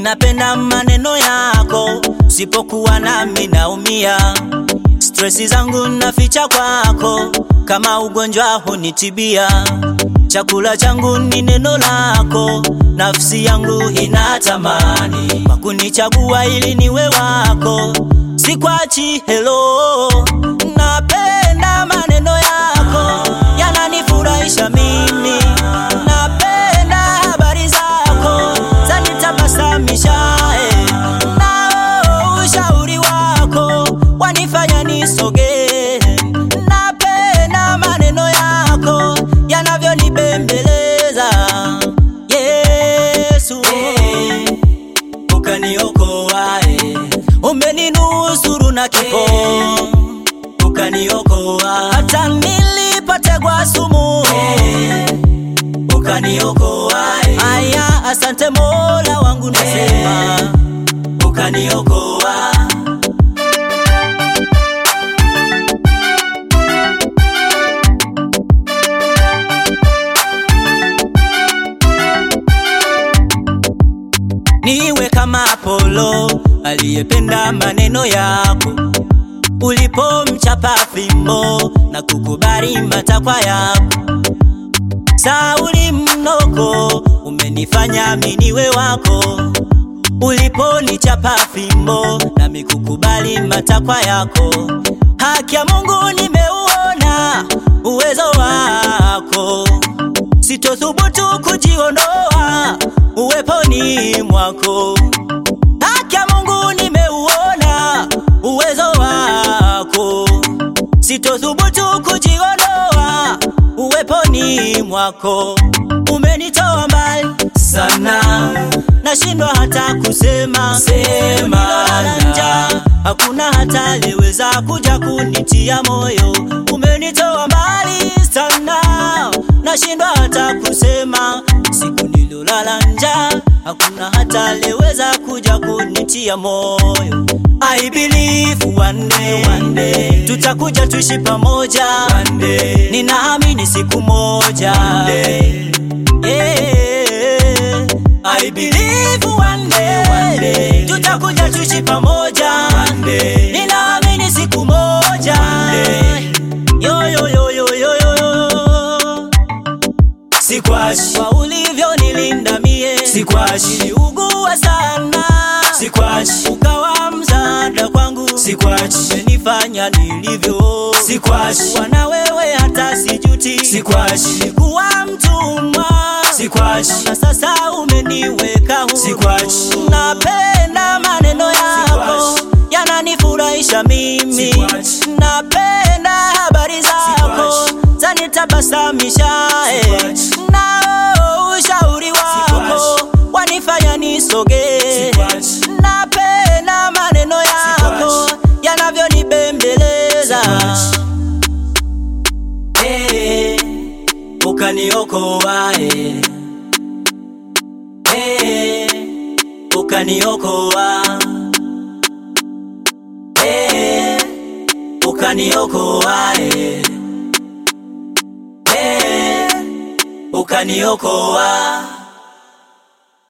Ninapenda maneno yako, sipokuwa nami naumia. Stresi zangu naficha kwako, kama ugonjwa hunitibia. Chakula changu ni neno lako, nafsi yangu inatamani kwa kunichagua ili niwe wako, sikwachi. Hello, napenda maneno yako, yananifurahisha mimi. Napenda habari zako, zanitabasamisha eh. Nao ushauri wako wanifanya nisogee. Napenda maneno yako yanavyonibembeleza. Yesu, ukaniokoa, eh. umeninusuru na kifo, ukaniokoa hata nilipotegwa sumu, eh. ukaniokoa. eh. Aya, asante Mola wangu, nasema ukaniokoa. Niwe kama Apolo aliyependa maneno yako, ulipomchapa fimbo na kukubali matakwa yako. Sauli mnoko, umenifanya mimi niwe wako, uliponichapa fimbo nami kukubali matakwa yako. Haki ya Mungu nimeuona uwezo wako, sitothubutu kujiondoa uweponi mwako. Haki ya Mungu nimeuona uwezo wako, sitothubutu kujiondoa uweponi mwako. Umenitoa mbali sana, nashindwa hata kusema sema njaa, hakuna hata aliyeweza kuja kunitia moyo. Umenitoa mbali sana, nashindwa hata kusema siku nilolala njaa, hakuna hata aliyeweza kuja kunitia moyo. I believe one day, one day tutakuja tuishi pamoja one day, ninaamini siku moja one day. Yeah, I believe one day, one day tutakuja tuishi pamoja one day, ninaamini siku moja one day. Yo, yo, yo, yo, yo, yo, yo. Sikwashi kwa ulivyo nilinda mie, sikwashi niliugua sana, sikwashi ukawa msaada kwangu, sikwashi umenifanya nilivyo, sikwashi wana wewe hata sijuti, sikwashi nilikuwa mtumwa, sikwashi na sasa umeniweka huru, sikwashi napenda maneno yako yananifurahisha mimi, napenda habari zako zanitabasamisha, eh. nao ushauri wako wanifanya nisogee, napenda maneno yako yanavyonibembeleza, eh, ukaniokoa eh. Eh, ukaniokoa eh, ukaniokoa eh. Eh, ukaniokoa